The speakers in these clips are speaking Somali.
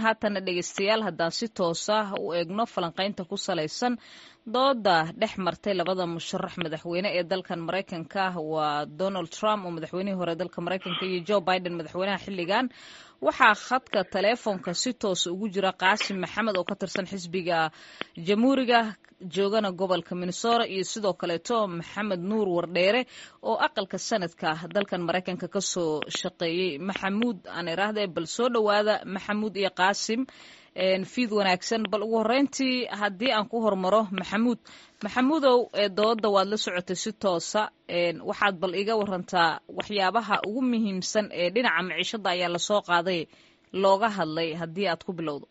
haatana dhegeystayaal haddaan si toosa u eegno falanqaynta ku salaysan dooda dhex martay labada musharax madaxweyne ee dalkan maraykanka waa donald trump oo madaxweynihii hore dalka maraykanka iyo joe biden madaxweynaha xilligan waxaa khadka taleefonka si toosa ugu jira qaasim maxamed oo ka tirsan xisbiga jamhuuriga joogana gobolka minnesota iyo sidoo kaleeto maxamed nuur wardheere oo aqalka sanadka dalkan maraykanka kasoo shaqeeyey maxamuud aan iraahde bal soo dhowaada maxamuud iyo qaasim fiid wanaagsan bal ugu horeyntii haddii aan ku hormaro maxamuud maxamuudow dooda waad la socotay si toosa waxaad bal iga warantaa waxyaabaha ugu muhiimsan ee dhinaca maciishada ayaa lasoo qaaday looga hadlay haddii aad ku bilowdo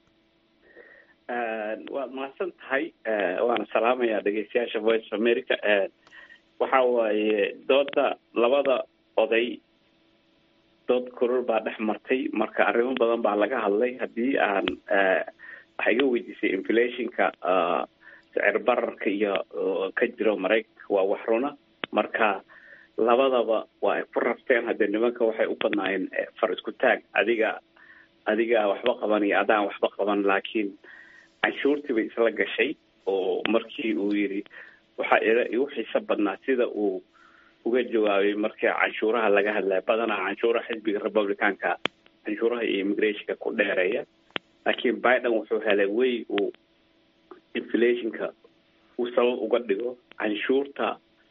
waad mahadsan tahay waana salaamayaa dhegeystayaasha voice of america waxa waaye dooda labada oday dood koror baa dhex martay marka arrimo badan baa laga hadlay haddii aan waxaa iga weydiisay inflationka sicir bararka iyo ka jiro maraykanka waa wax runa marka labadaba waa ay ku rabteen haddee nimanka waxay u badnaayeen far isku taag adiga adiga waxba qaban iyo adaan waxba qaban laakiin canshuurtii bay isla gashay oo markii uu yidhi waxaa igu xiiso badnaa sida uu uga jawaabay markii canshuuraha laga hadlaya badanaa canshuuraha xisbiga republicanka canshuuraha iyo immigrationka ku dheereeya laakiin biden wuxuu helay wey uu inflationka uu sabab uga dhigo canshuurta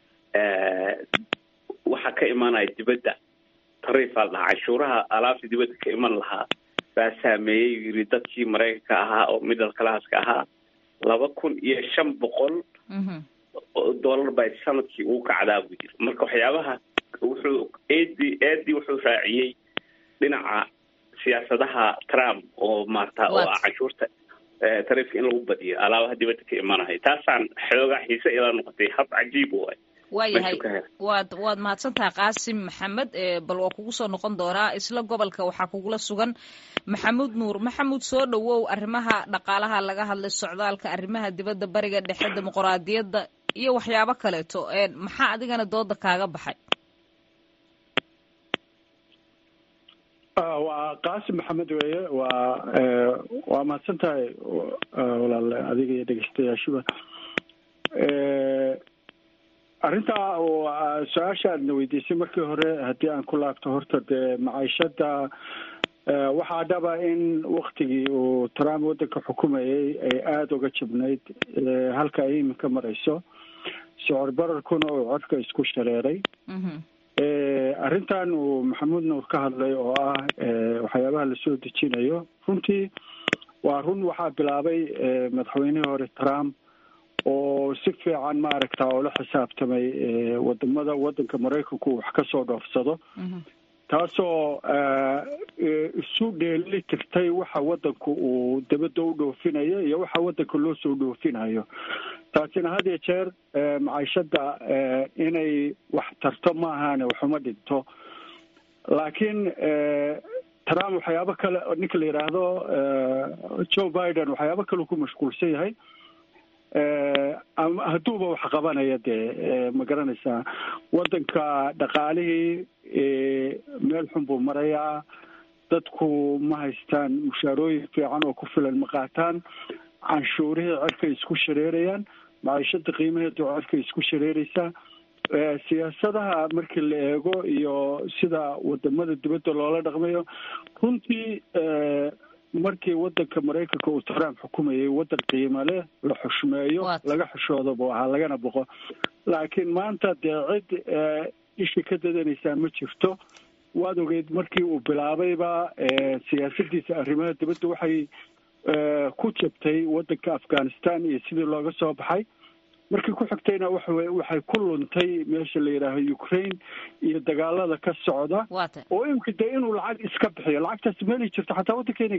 waxa ka imanaya dibadda tariifaa dhahaa canshuuraha alaabta dibadda ka iman lahaa baa saameeyey yiri dadkii maraykanka ahaa oo middle classka ahaa laba kun iyo shan boqol dollar baa sanadkii uu kacdaa buu yiri marka waxyaabaha wuxuu edi edi wuxuu raaciyey dhinaca siyaasadaha trump oo maarata oo ah canshuurta tariifka in lagu badiyo alaabaha dibadda ka imanahay taasaan xoogaa xiise ila noqotay hab cajiib waay waayahay waad waad mahadsantaha qaasim maxamed bal waa kugu soo noqon doonaa isla gobolka waxaa kugula sugan maxamuud nuur maxamuud soo dhowow arrimaha dhaqaalaha laga hadlay socdaalka arrimaha dibadda bariga dhexe dimuqraadiyadda iyo waxyaabo kaleeto maxaa adigana dooda kaaga baxay waa qaasim maxamed weeye waa waa mahadsan tahay walaal adiga iyo dhegeystayaashuba arrintaa su-aasha aadna weydiisay markii hore haddii aan ku laabto horta dee maciishada waxaa dhaba in waktigii uu trump waddanka xukumayay ay aada uga jabnayd halka ay iminka marayso socor bararkuna uu codka isku shareeray arrintan uu maxamuud nuur ka hadlay oo ah waxyaabaha lasoo dejinayo runtii waa run waxaa bilaabay madaxweynihii hore trump oo si fiican maaragta oo la xisaabtamay wadamada waddanka maraykanku wax ka soo dhoofsado taasoo isu dheeli tirtay waxa waddanku uu dabadda u dhoofinayo iyo waxa waddanka loo soo dhoofinayo taasina had iyo jeer maciishada inay wax tarto ma ahaane waxuma dhinto laakiin trump waxyaabo kale ninka la yidhaahdo joe biden waxyaabo kale ku mashquulsan yahay ama hadduuba wax qabanaya dee ma garanaysaa waddanka dhaqaalihii meel xun buu marayaa dadku ma haystaan mushaarooyin fiican oo ku filan ma qaataan canshuurihii cerkay isku shareerayaan maciishada qiimaheedu cerkay isku shareeraysaa siyaasadaha markii la eego iyo sida wadamada dibadda loola dhaqmayo runtii markii wadanka maraykanka uu trump xukumayay waddan qiimo leh la xushmeeyo laga xushoodo buu ahaa lagana boqo laakiin maanta dee cid ishi ka dadanaysaa ma jirto waad ogeyd markii uu bilaabayba siyaasadiisa arrimaha dibadda waxay ku jabtay waddanka afghanistan iyo sidii looga soo baxay markii ku xigtayna waxa waxay ku luntay meesha la yidhaaho ukraine iyo dagaalada ka socda oo imika dee inuu lacag iska bixiyo lacagtaas meeli jirto xataa waddankeena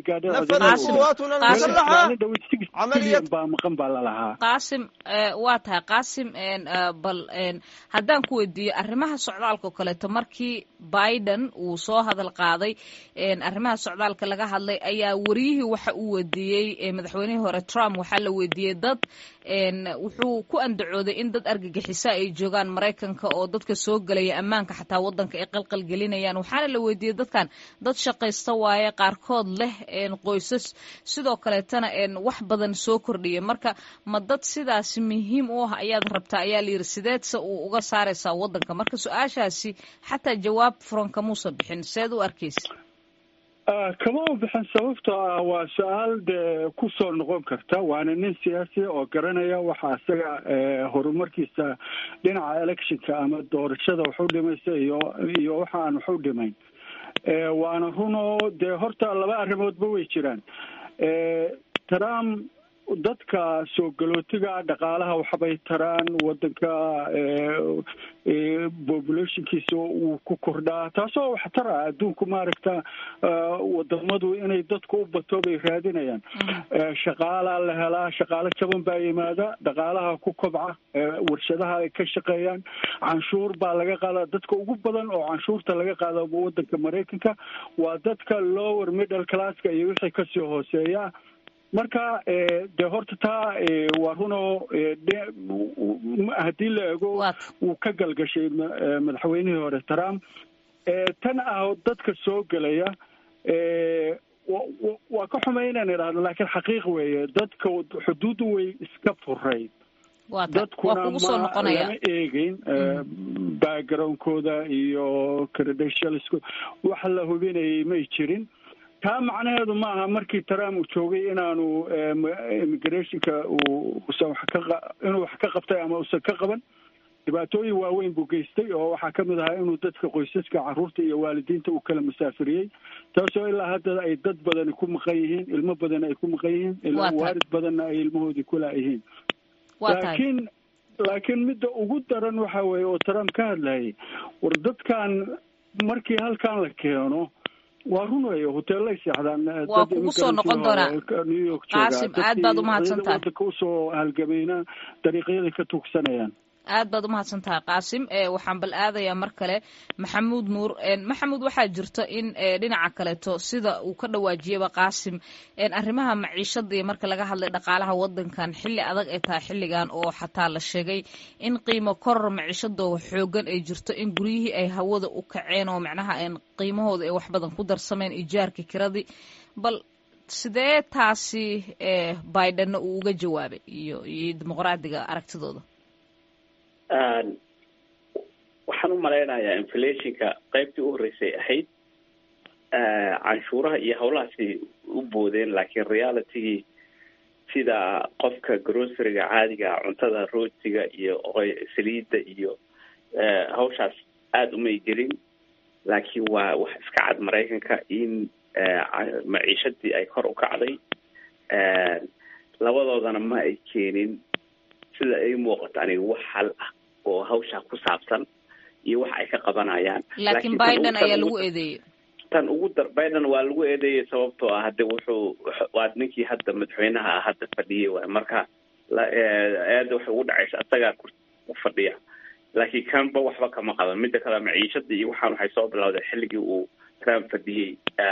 gaadhabilyan baa maqan baa lalahaa qaasim waa tahay qaasim bal haddaan ku weydiiyo arrimaha socdaalka oo kaleeto markii biden uu soo hadal qaaday arrimaha socdaalka laga hadlay ayaa wariyihii waxa uu weydiiyey madaxweynihii hore trump waxaa la weydiiyey dad wuxuu ku ku andacooday in dad argagixisa ay joogaan maraykanka oo dadka soo gelaya ammaanka xataa waddanka ay qalqal gelinayaan waxaana la weydiiyey dadkan dad shaqaysta waaye qaarkood leh qoysas sidoo kaleetana wax badan soo kordhiya marka ma dad sidaasi muhiim u ah ayaad rabtaa ayaa la yidhi sideedse uu uga saaraysaa waddanka marka su-aashaasi xataa jawaab furan kamuusa bixin seed u arkaysa kama u bixin sababtoo ah waa su-aal dee kusoo noqon karta waana nin siyaasi oo garanaya waxa isaga horumarkiisa dhinaca electionka ama doorashada waxu dhimaysa iyo iyo waxa aan waxu dhimayn waana runoo dee horta laba arrimoodba way jiraan trump dadka soo galootiga dhaqaalaha waxbay taraan wadanka populationkiisa wuu ku kordhaa taasoo wax tara adduunku maaragta wadamadu inay dadku u bato bay raadinayaan shaqaalaa la helaa shaqaalo jaban baa yimaada dhaqaalaha ku kobca warshadaha ay ka shaqeeyaan canshuur baa laga qaadaa dadka ugu badan oo canshuurta laga qaada wadanka maraykanka waa dadka lower middle classka iyo wixii kasii hooseeya marka dee horta taa waa runoo haddii la ego wuu ka galgashay madaxweynihii hore trump tan ah dadka soo gelaya waa ka xumay inaan idhaahdo laakiin xaqiiq weeye dadka xuduuddu way iska furayd dadkuna ma lama eegeyn backgroundkooda iyo credentialsko wax la hubinayay may jirin taa macnaheedu maaha markii trump uu joogay inaanu immigrationka uusan wax ka inuu wax ka qabtay ama uusan ka qaban dhibaatooyin waaweyn buu geystay oo waxaa kamid ahaa inuu dadka qoysaska carruurta iyo waalidiinta uu kala musaafiriyey taasoo ilaa hadda ay dad badani ku maqan yihiin ilmo badan ay ku maqan yihiin ilaa waalid badanna ay ilmahoodii kulaayihiin laakiin laakiin midda ugu daran waxa weeye oo trump ka hadlayay war dadkan markii halkan la keeno waa run weeye hoteellay seexdaan waa kugu soo noqon doonaa new york qaasim aad baad umahadsan tahay wadanka usoo halgamayna dariiqyaday ka tuugsanayaan aad baad umahadsan tahay qaasim waxaan bal aadayaa mar kale maxamuud nuur maxamuud waxaa jirto in dhinaca kaleeto sida uu ka dhawaajiyaba qaasim arrimaha maciishada iyo marka laga hadlay dhaqaalaha wadankan xilli adag ay tahay xilligan oo xataa la sheegay in qiimo koror maciishadooda xoogan ay jirto in guryihii ay hawada u kaceen oo macnaha qiimahooda ay wax badan ku darsameen ijaarka kiradii bal sidee taasi bidenna uu uga jawaabay iyo iyo dimuqraadiga aragtidooda waxaan u malaynayaa inflationka qaybtii u horreysay ahayd canshuuraha iyo howlahaasi u boodeen laakiin realitygii sida qofka groceryga caadiga cuntada rootiga iyo saliidda iyo hawshaas aada umay gelin laakiin waa wax iska cad maraykanka in maciishadii ay kor u kacday labadoodana ma ay keenin sida ay muuqato aniga wax hal ah oo hawshaa ku saabsan iyo wax ay ka qabanayaan laakiin biden ayaa lagu eedeeyey tan ugu dar biden waa lagu eedeeyey sababtoo ah hade wuxuu waa ninkii hadda madaxweynaha ah hadda fadhiyay waay marka eeda waxay ugu dhacaysa isagaa ku fadhiya laakiin kanba waxba kama qaban mida kale maciishada iyo waxaan waxay soo bilawday xilligii uu trump fadhiyey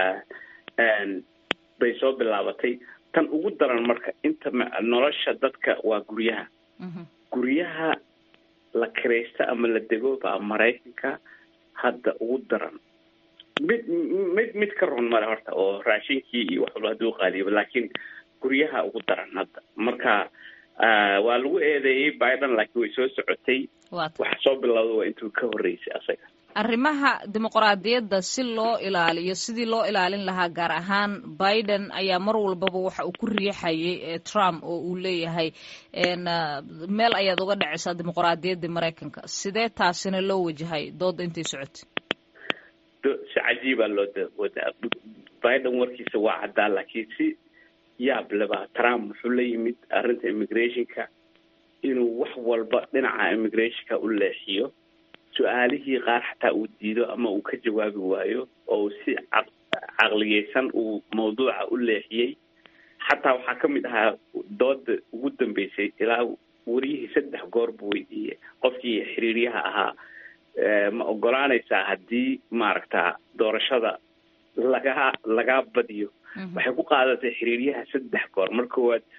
bay soo bilaabatay tan ugu daran marka inta nolosha dadka waa guryaha guryaha la kiraysta ama la dego baa maraykanka hadda ugu daran mid mid mid ka run male horta oo raashinkii iyo wax walba hadduu qaaliyoba laakiin guryaha ugu daran hadda marka waa lagu eedeeyey biden laakiin way soo socotay waxa soo bilowda waa intuu ka horreysay asaga arrimaha dimuqraadiyadda si loo ilaaliyo sidii loo ilaalin lahaa gaar ahaan biden ayaa mar walbaba waxa uu ku riixayay trump oo uu leeyahay meel ayaad uga dhacaysaa dimuqraadiyaddii maraykanka sidee taasina loo wajahay dooda intay socotay si cajiibaa loo wadaa biden warkiisa waa caddaa laakiin si yaab leba trump wuxuu la yimid arrinta immigrationka inuu wax walba dhinaca immigrationka u leexiyo su-aalihii qaar xataa uu diido ama uu ka jawaabi waayo oo si caqliyeysan uu mawduuca u leexiyey xataa waxaa ka mid ahaa dooda ugu dambeysay ilaa wariyihii saddex goor buu weydiiyey qofkii xiriiryaha ahaa ma ogolaanaysaa haddii maaragta doorashada lagaa lagaa badiyo waxay ku qaadatay xiriiryaha saddex goor mar koowaad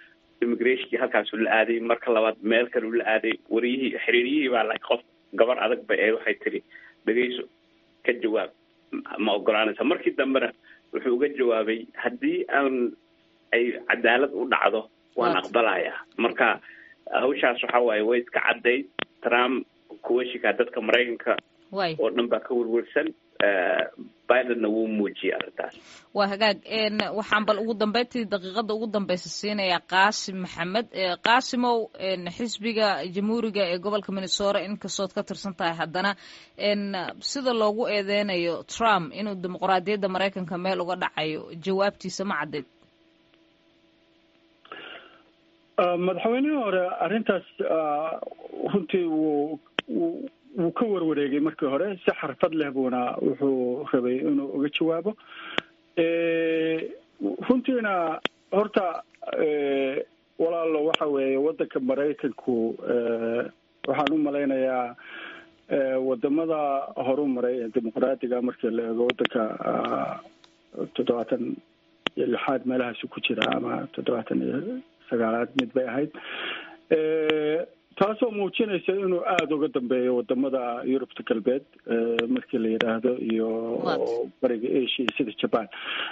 immigrationkii halkaasuu la aaday marka labaad meel kale uu la aaday wariyihii xiriiriyihii baa la qof gabar adag ba ee waxay tiri dhegeyso ka jawaab ma ogolaanaysa markii dambena wuxuu uga jawaabay haddii aan ay cadaalad u dhacdo waan aqbalayaa marka hawshaas waxa waaye way iska caddayd trump kuwashikaa dadka maraykanka oo dhan baa ka werwersan bidenna wuu muujiyay arrintaas waa hagaag waxaan bal ugu dambeyntii daqiiqada ugu dambeysa siinayaa qaasim maxamed qaasimow xisbiga jamhuuriga ee gobolka minnesota inkastood ka tirsan tahay haddana sida loogu eedeynayo trump inuu dimuqraadiyadda maraykanka meel uga dhacayo jawaabtiisa ma caddeyd madaxweynihii hore arrintaas runtii wuu wuu ka warwareegay markii hore si xarfad leh buuna wuxuu rabay inuu uga jawaabo runtiina horta walaalo waxa weeye waddanka maraykanku waxaan u malaynayaa wadamada horu maray ee dimuqraadiga markii la eego waddanka toddobaatan iyo lixaad meelahaasi ku jira ama toddobaatan iyo sagaalaad mid bay ahayd taasoo muujinaysa inuu aada uga dambeeyo wadamada yurubta galbeed markii la yidhaahdo iyo bariga asia sida jaban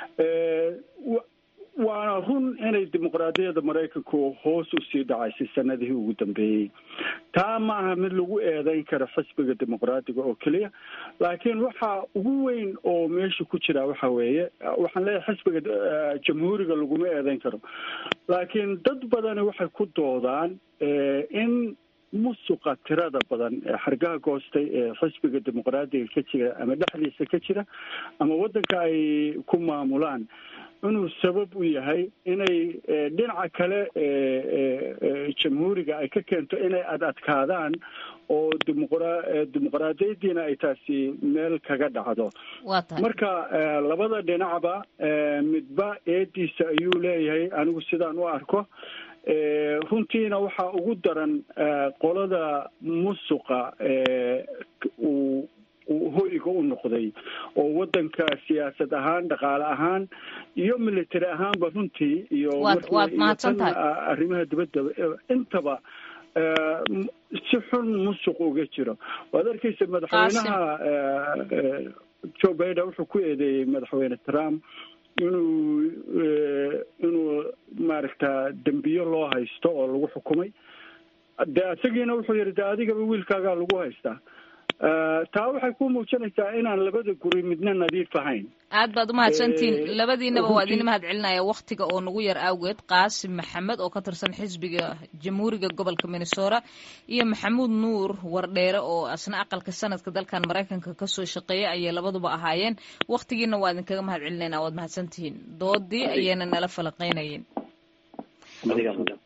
waana run inay dimuqraadiyadda maraykanku hoos usii dhacaysay sanadihii ugu dambeeyey taa maaha mid lagu eedeyn karo xisbiga dimuqraadiga oo keliya laakiin waxa ugu weyn oo meesha ku jira waxa weeye waxaan leeyahay xisbiga jamhuuriga laguma eedeyn karo laakiin dad badani waxay ku doodaan in musuqa tirada badan ee xargaha goostay ee xisbiga dimuqraadiga ka jira ama dhexdiisa ka jira ama waddanka ay ku maamulaan inuu sabab u yahay inay dhinaca kale jamhuuriga ay ka keento inay ad adkaadaan oo dimuqra dimuqraadiyadiina ay taasi meel kaga dhacdo marka labada dhinacba midba eediisa ayuu leeyahay anigu sidaan u arko runtiina waxaa ugu daran qolada musuqa uu hoyga u noqday oo waddanka siyaasad ahaan dhaqaale ahaan iyo military ahaanba runtii iyo arrimaha dibadda intaba si xun musuq uga jiro waad arkeysa madaxweynaha joe biden wuxuu ku eedeeyey madaxweyne trump inuu inuu maaragta dembiyo loo haysto oo lagu xukumay de isagiina wuxuu yihi de adigaba wiilkaagaa lagu haystaa taa waxay ku muujinaysaa inaan labada guri midna nadiif ahayn aad baad umahadsantihiin labadiinaba waa idin mahad celinaya waktiga oo nagu yar awgeed qaasim maxamed oo ka tirsan xisbiga jamhuuriga gobolka minnesota iyo maxamuud nuur wardheere oo asna aqalka sanadka dalkan maraykanka kasoo shaqeeya ayay labaduba ahaayeen waktigiina waa idinkaga mahad celinayna waad mahadsantihiin doodii ayayna nala falaqeynayeen